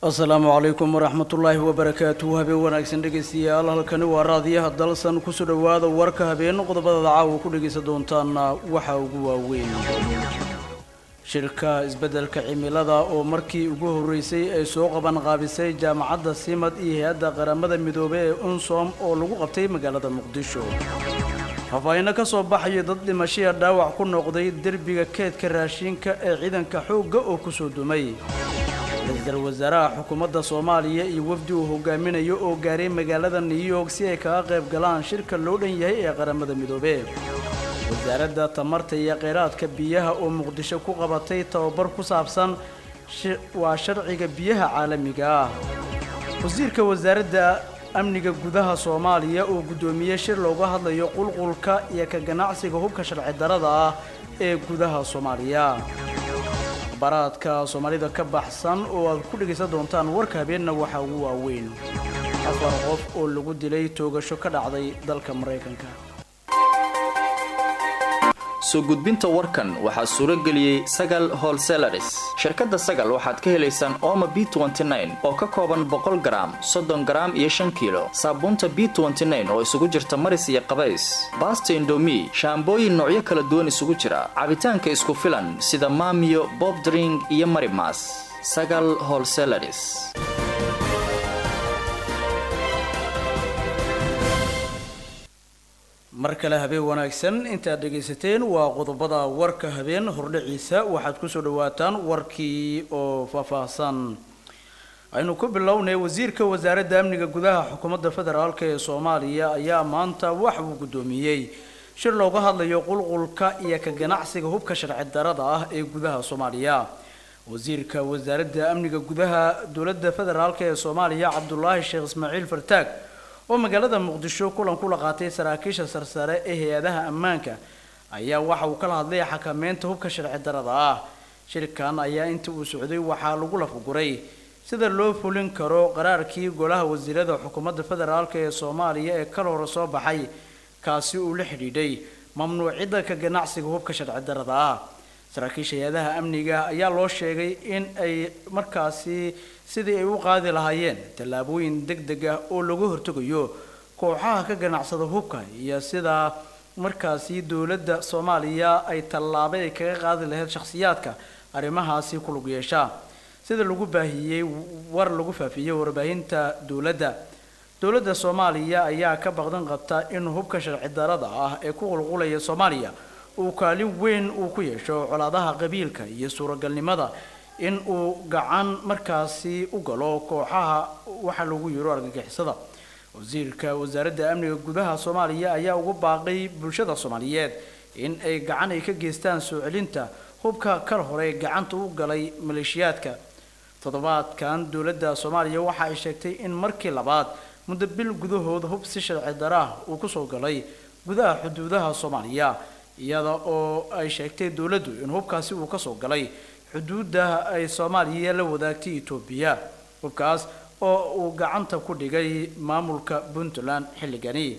asalaamu calaykum waraxmatullaahi wabarakaatuhu habeen wanaagsan dhegaystayaal halkani waa raadiyaha dalsan kusoo dhowaada warka habeen qodobadada caawa ku dhegaysan doontaana waxaa ugu waaweyn shirka isbeddelka cimilada oo markii ugu horreysay ay soo qaban qaabisay jaamacadda simad iyo hay-adda qaramada midoobey ee unsom oo lagu qabtay magaalada muqdisho faahfaahinno ka soo baxayo dad dhimashaya dhaawac ku noqday derbiga keedka raashinka ee ciidanka xoogga oo kusoo dumay ra-iisul wasaaraha xukuumadda soomaaliya iyo wafdi uu hogaaminayo oo gaaray magaalada new york si ay kaga qayb galaan shirka loo dhan yahay ee qaramada midoobe wasaaradda tamarta iyo kheyraadka biyaha oo muqdisho ku qabatay tababar ku saabsan waa sharciga biyaha caalamiga ah wasiirka wasaaradda amniga gudaha soomaaliya oo guddoomiyey shir looga hadlayo qulqulka iyo ka ganacsiga hubka sharci darada ah ee gudaha soomaaliya baraadka soomaalida ka baxsan oo aad ku dhegaysan doontaan warka habeenna waxaa ugu waaweyn afar qof oo lagu dilay toogasho ka dhacday dalka maraykanka soo gudbinta warkan waxaa suuro geliyey sagal holselaris shirkadda sagal waxaad ka helaysaan ooma b oo ka kooban boqol garaam soddon garaam iyo shan kiilo saabuunta b oo isugu jirta maris iyo qabays baasta indomi shaambooyin noocyo kala duwan isugu jira cabitaanka isku filan sida maamiyo bobdring iyo marimas sagal holselaris mar kale habeen wanaagsan intaad dhegaysateen waa qodobada warka habeen hordhaciisa waxaad kusoo dhawaataan warkii oo faahfaahsan aynu ku bilownay wasiirka wasaaradda amniga gudaha xukuumadda federaalk ee soomaaliya ayaa maanta wax uu guddoomiyey shir looga hadlayo qulqulka iyo ka ganacsiga hubka sharci darada ah ee gudaha soomaaliya wasiirka wasaaradda amniga gudaha dowladda federaalk ee soomaaliya cabdulaahi sheekh ismaaciil fartaag oo magaalada muqdisho kulan kula qaatay saraakiisha sarsare ee hay-adaha ammaanka ayaa waxa uu kala hadlay xakameynta hubka sharci darada ah shirkan ayaa inta uu socday waxaa lagu lafaguray sida loo fulin karo qaraarkii golaha wasiirada xukuumadda federaalk ee soomaaliya ee kal hore soo baxay kaasi uu la xidhiidhay mamnuucidda ka ganacsiga hubka sharci darada ah saraakiisha hay-adaha amniga ayaa loo sheegay in ay markaasi sidii ay u qaadi lahaayeen tallaabooyin deg deg ah oo lagu hortegayo kooxaha ka ganacsada hubka iyo sida markaasi dowladda soomaaliya ay tallaabay ay kaga qaadi lahayd shakhsiyaadka arrimahaasi ku lug yeesha sida lagu baahiyey war lagu faafiyey warbaahinta dowladda dowladda soomaaliya ayaa ka baqdan qabta in hubka sharci darada ah ee ku qulqulaya soomaaliya uu kaalin weyn uu ku yeesho colaadaha qabiilka iyo suuragalnimada in uu gacan markaasi u galo kooxaha waxa lagu yiro argagixisada wasiirka wasaaradda amniga gudaha soomaaliya ayaa ugu baaqay bulshada soomaaliyeed in ay gacan ay ka geystaan soo celinta hubka kal hore gacanta u galay maleeshiyaadka toddobaadkan dowladda soomaaliya waxa ay sheegtay in markii labaad muddo bil gudahood hub si sharci darah uu kusoo galay gudaha xuduudaha soomaaliya iyada oo ay sheegtay dowladdu in hubkaasi uu kasoo galay xuduudda ay soomaaliya la wadaagtay etoobiya hubkaas oo uu gacanta ku dhigay maamulka puntland xilligani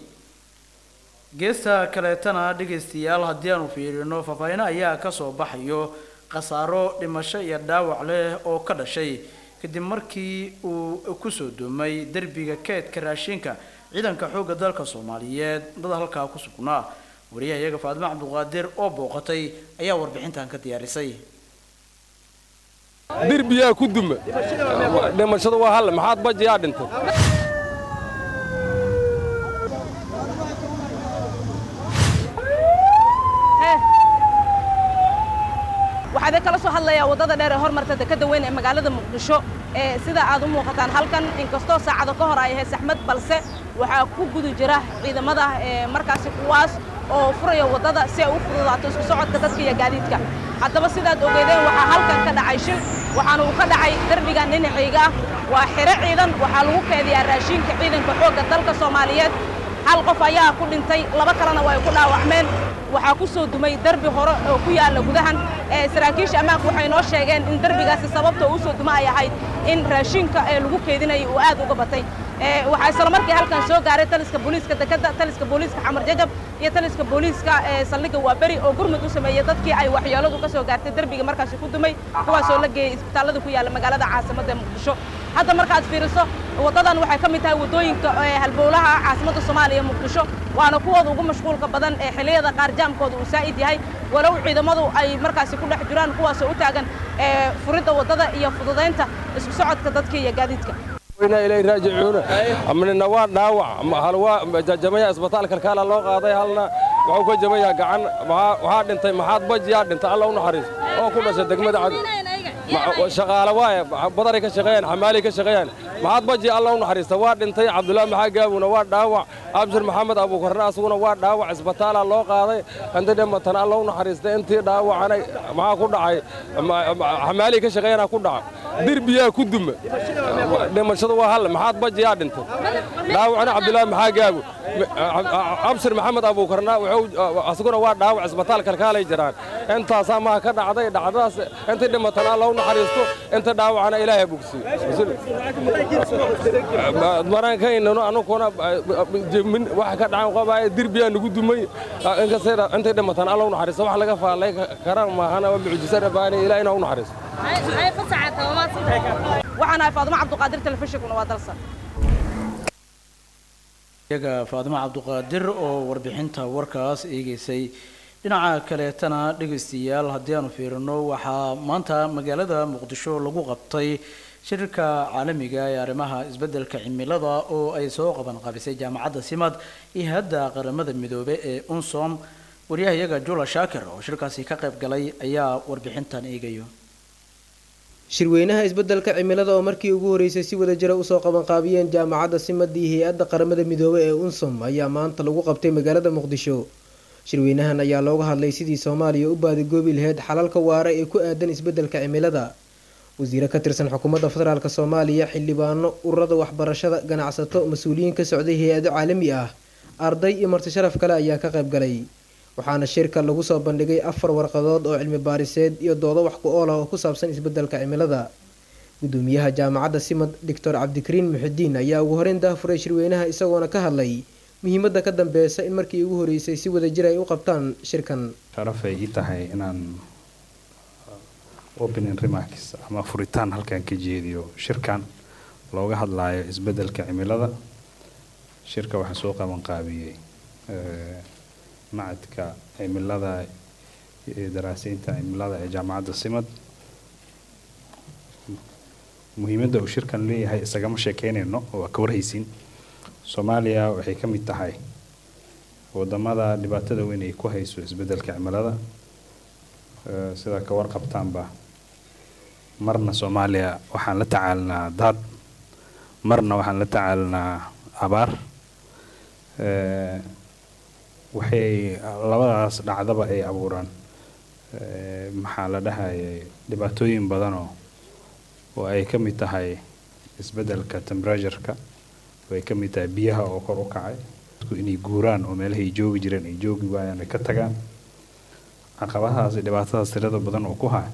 geesta kaleetana dhegaystayaal haddii aanu fiirino faahfaahino ayaa kasoo baxayo khasaaro dhimasho iyo dhaawac leh oo ka dhashay kadib markii uu kusoo dumay derbiga keedka raashinka ciidanka xoogga dalka soomaaliyeed dad halkaa ku sugnaa wariyaha iyaga faadimo cabduqaadir oo booqatay ayaa warbixintan ka diyaarisay derbiyaa ku duma dhimashadu waa halle maxaad bajiyaa dhintay waxaa kala soo hadlayaa waddada dheer ee hormarta dekadda weyn ee magaalada muqdisho ee sida aad u muuqataan halkan inkastoo saacado ka hor ay ahayd saxmad balse waxaa ku guda jira ciidamada ee markaasi kuwaas oo furaya waddada si ay u fududaato isku socodka dadka iyo gaadiidka haddaba sidaad ogeedeen waxaa halkan ka dhacay shil waxaana uu ka dhacay derbigan dhinacayga ah waa xiro ciidan waxaa lagu keediyaa raashiinka ciidanka xoogga dalka soomaaliyeed hal qof ayaa ku dhintay laba kalena waa ay ku dhaawacmeen waxaa ku soo dumay derbi hore oo ku yaalla gudahan ee saraakiisha ammaanku waxay noo sheegeen in derbigaasi sababta uu soo duma ay ahayd in raashiinka ee lagu keedinayay uu aad uga batay waxaa isla markii halkan soo gaaray taliska booliiska dekadda taliska booliiska xamar jajab iyo taliska booliiska ee saldhigga waaberi oo gurmud u sameeyey dadkii ay waxyeeladu ka soo gaartay derbiga markaasi ku dumay kuwaasoo la geeyey isbitaallada ku yaalla magaalada caasimadda ee muqdisho hadda markaad fiiriso waddadan waxay ka mid tahay waddooyinka halbowlaha caasimadda soomaaliya muqdisho waana kuwooda ugu mashquulka badan ee xilliyada qaar jaamkooda uu saa'id yahay walow ciidamadu ay markaasi ku dhex jiraan kuwaasoo u taagan furidda waddada iyo fududaynta isku socodka dadka iyo gaadiidka wayna ilay raajicuuna amnina waa dhaawac hal waa jajamaya isbitaal kalkaala loo qaaday halna wuxuu ka jamayaa gacan waxaa dhintay maxaad bajiyaa dhintay alla u naxariis oo ku dhashay degmada cad shaqaale waaye badaray ka shaqeeyaan xamaali ka shaqeeyaan maxaad baji alla u naxariista waa dhintay cabdullaahi maxaa gaabuna waa dhaawac abshir maxamed abuukarna asaguna waa dhaawac isbitaala loo qaaday intii dhimatana alla u naxariista intii dhaawacana maxaa ku dhacay xamaali ka shaqeeyana ku dhaca dirbiyaa ku duma dhimashadu waa hal maxaad bajiyaa dhintay dhaawacna cabdullaahi maxaa gaabu abshir maxamed abuukarna asaguna waa dhaawac isbitaal kalkaalay jiraan intaasaa maha ka dhacday dhacdadaas intii dhimatana alla u naxariisto inta dhaawacana ilaahay bogsiyo maraankaynano anukuna waxa ka dhacan qabaaye dirbiyaa nagu dumay inkastay intay dhimatana alla u naxariisto wax laga faallay kara maahana waa mucjiso rabbaani ilaah inaa u naxariisto waxaan ahay faadimo cabduqaadir telefishinkuna waa dalsan iyaga faadimo cabduqaadir oo warbixinta warkaas eegeysay dhinaca kaleetana dhegaystayaal haddii aanu fiirino waxaa maanta magaalada muqdisho lagu qabtay shirka caalamiga ee arrimaha isbeddelka cimilada oo ay soo qaban qabisay jaamacadda simad iyo hadda qaramada midoobe ee unsom waryaha iyaga jula shaakir oo shirkaasi ka qayb galay ayaa warbixintan eegayo shirweynaha isbeddelka cimilada oo markii ugu horeysay si wada jira usoo qabanqaabiyeen jaamacadda simad iyo hay-adda qaramada midoobe ee unsom ayaa maanta lagu qabtay magaalada muqdisho shirweynahan ayaa looga hadlay sidii soomaaliya u baadigoobi lahayd xalalka waara ee ku aadan isbeddelka cimilada wasiire ka tirsan xukuumadda federaalk soomaaliya xildhibaano ururada waxbarashada ganacsato mas-uuliyiin ka socday hay-ado caalami ah arday iyo marti sharaf kale ayaa ka qayb galay waxaana shirka lagu soo bandhigay afar warqadood oo cilmi baariseed iyo doodo wax ku ool ah oo ku saabsan isbeddelka cimilada gudoomiyaha jaamacadda simad doctor cabdikariin muxidiin ayaa ugu horeyn daafuray shirweynaha isagoona ka hadlay muhiimadda ka dambeysa in markii ugu horeysay si wada jir ay u qabtaan shirkan sharafay ii tahay inaan opening remarks ama furitaan halkan ka jeediyo shirkan looga hadlaayo isbeddelka cimilada shirka waxaa soo qaban qaabiyey macadka cimilada daraaseynta cimilada ee jaamacadda simad muhiimadda uu shirkan leeyahay isagama sheekeynayno waa ka warhaysiin soomaaliya waxay ka mid tahay wadamada dhibaatada weyn ay ku hayso isbeddelka cimilada sida ka warqabtaanba marna soomaaliya waxaan la tacaalinaa daad marna waxaan la tacaalinaa abaar waxay labadaas dhacdaba ay abuuraan maxaa la dhahayay dhibaatooyin badanoo oo ay ka mid tahay isbeddelka temperatureka oo ay ka mid tahay biyaha oo kor u kacay dadku inay guuraan oo meelahay joogi jireen ay joogi waayaan ay ka tagaan caqabadahaas dhibaatadaas tirada badan oo ku haya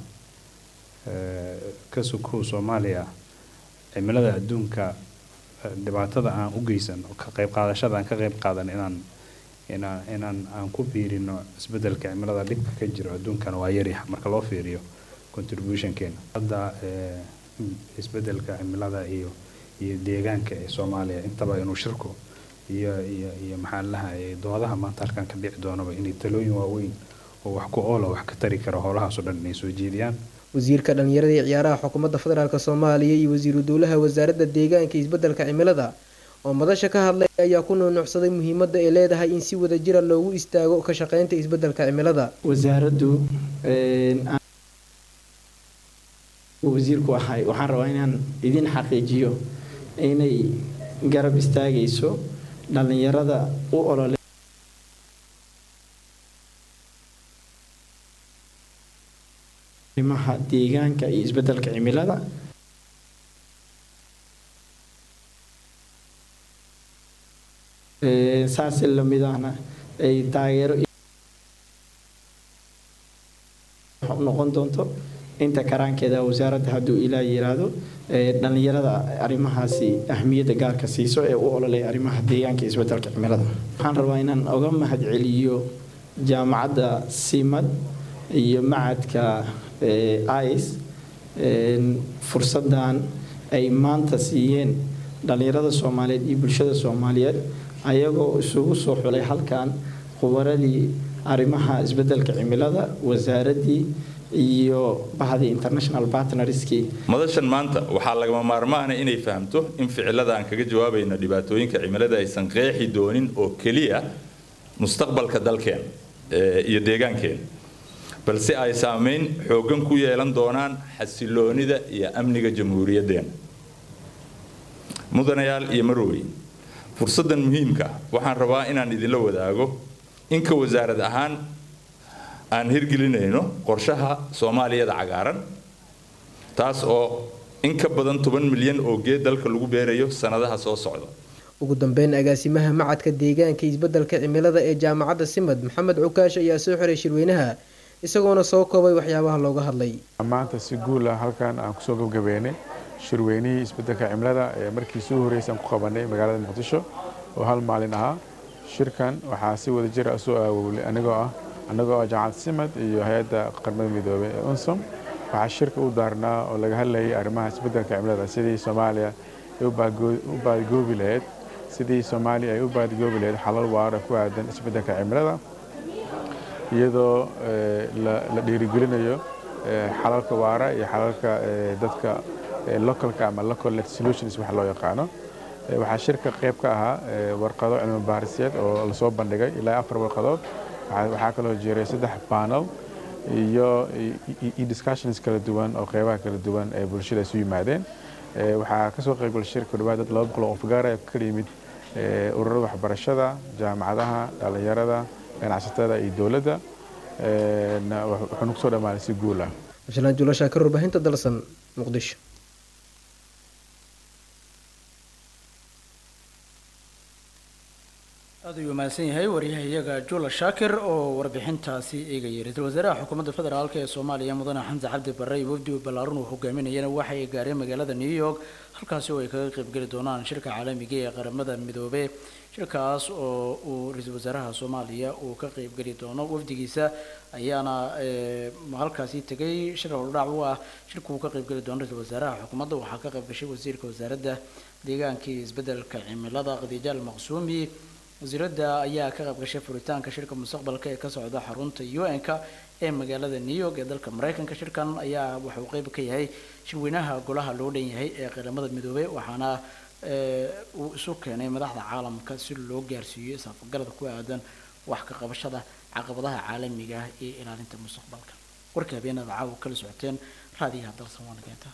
ka sukow soomaaliya cimilada adduunka dhibaatada aan u geysan ka qayb qaadashada aan ka qayb qaadan inaan inaan inaan aan ku biirino isbeddelka cimilada dhibka ka jiro adduunkana waa yaryaha marka loo fiiriyo contributionkeena hadda isbeddelka cimilada iyo iyo deegaanka ee soomaaliya intaba inuu shirku iyo iyo iyo maxaa lahayay doodaha maanta halkan ka dhici doonaba inay talooyin waaweyn oo wax ku oola wax ka tari kara howlahaasoo dhan inay soo jeediyaan wasiirka dhallinyarada iyo ciyaaraha xukuumadda federaalk soomaaliya iyo wasiiru dowlaha wasaaradda deegaanka iyo isbeddelka cimilada oo madasha ka hadlay ayaa ku nuunuucsaday muhiimadda ay leedahay in si wada jira loogu istaago ka shaqeynta isbeddelka cimilada wasaaraddu wasiirku ahay waxaan rabaa inaan idin xaqiijiyo inay garab istaagayso dhallinyarada u olole arrimaha deegaanka iyo isbeddelka cimilada saasi lamid ahna ay taageero noqon doonto inta karaankeeda wasaaradda hadduu ilaa yiraahdo dhallinyarada arrimahaasi ahmiyadda gaarka siiso ee u ololay arrimaha deegaanka iyo isbeddelka cimilada waxaan rabaa inaan oga mahadceliyo jaamacadda simad iyo macadka ice fursadan ay maanta siiyeen dhallinyarada soomaaliyeed iyo bulshada soomaaliyeed ayagoo isugu soo xulay halkan khubaradii arrimaha isbeddelka cimilada wasaaraddii iyo bahdii international partnerskii madashan maanta waxaa lagama maarmaana inay fahamto in ficilada aan kaga jawaabayno dhibaatooyinka cimilada aysan qeexi doonin oo keliya mustaqbalka dalkeen iyo deegaankeen balse ay saameyn xooggan ku yeelan doonaan xasiloonida iyo amniga jamhuuriyaddeen mudanayaal iyo marowey fursaddan muhiimka ah waxaan rabaa inaan idinla wadaago inka wasaarad ahaan aan hirgelinayno qorshaha soomaaliyada cagaaran taas oo in ka badan toban milyan oo geed dalka lagu beerayo sanadaha soo socda ugu dambeyn agaasimaha macadka deegaanka isbeddelka cimilada ee jaamacadda simad maxamed cukaash ayaa soo xiray shirweynaha isagoona soo koobay waxyaabaha looga hadlay maanta si guula halkan aan kusoo gabgabeynay shirweynihii isbeddelka cimilada ee markii soo horreysay aan ku qabanay magaalada muqdisho oo hal maalin ahaa shirkan waxaa si wada jira soo aawowlay anigoo ah annagoo ah jaamacad simad iyo hay-adda qaramada midoobey ee unsom waxaa shirka u daarnaa oo laga hadlayay arrimaha isbeddelka cimilada sidii soomaaliya ay u baadgoobi lahayd sidii soomaaliya ay u baadgoobi lahayd xalal waara ku aadan isbeddelka cimilada iyadoo la dhiirigelinayo xalalka waara iyo xalalka dadka localka ama local net solutions wax loo yaqaano waxaa shirka qayb ka ahaa warqado cilmi baariseed oo lasoo bandhigay ilaa afar warqadood waxaa kaloo jiray saddex panel iyo discussions kala duwan oo qeybaha kala duwan ee bulshada isu yimaadeen waxaa kasoo qaybgalay shirka dhawaad dad laba boqol oo fagaara ka kala yimid ururada waxbarashada jaamacadaha dhallinyarada ganacsatada iyo dowladda wuxuuna kusoo dhammaaday si guul ah abshalaan juulashaa ka warbaahinta dalsan muqdisho aad ayuu mahadsan yahay waryaha iyaga jula shaakir oo warbixintaasi eegayay ra-iisul wasaaraha xukuumadda federaalk ee soomaaliya mudane xamse cabdi barre iyo wafdi ballaaran uu hogaaminayana waxay gaareen magaalada new york halkaasi oo ay kaga qaybgeli doonaan shirka caalamiga ee qaramada midoobe shirkaas oo uu ra-iisul wasaaraha soomaaliya uu ka qaybgeli doono wafdigiisa ayaana halkaasi tegay shir howldhac u ah shirka uu ka qaybgeli doono ra-iisul wasaaraha xukuumadda waxaa ka qayb gashay wasiirka wasaaradda deegaanka iyo isbeddelka cimilada khadiijaal maqsuumi wasiiradda ayaa ka qayb gashay furitaanka shirka mustaqbalka ee ka socda xarunta un-ka ee magaalada new york ee dalka mareykanka shirkan ayaa waxa uu qeyb ka yahay shirweynaha golaha loo dhan yahay ee qaramada midoobey waxaana uu isu keenay madaxda caalamka si loo gaarsiiyo isafgarada ku aadan wax ka qabashada caqabadaha caalamiga ah ee ilaalinta mustaqbalka warka habeenada caawa kala socoteen raadiyaha dalsan waana keentaa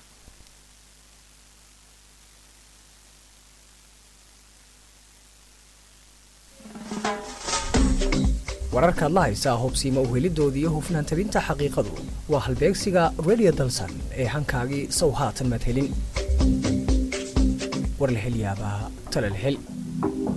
wararkaad la haysaa hubsiima uhelidooda iyo hufnaan tabinta xaqiiqadu waa halbeegsiga radio dalsan ee hankaagii sow haatan madhelin war la hel yaabaa talal hel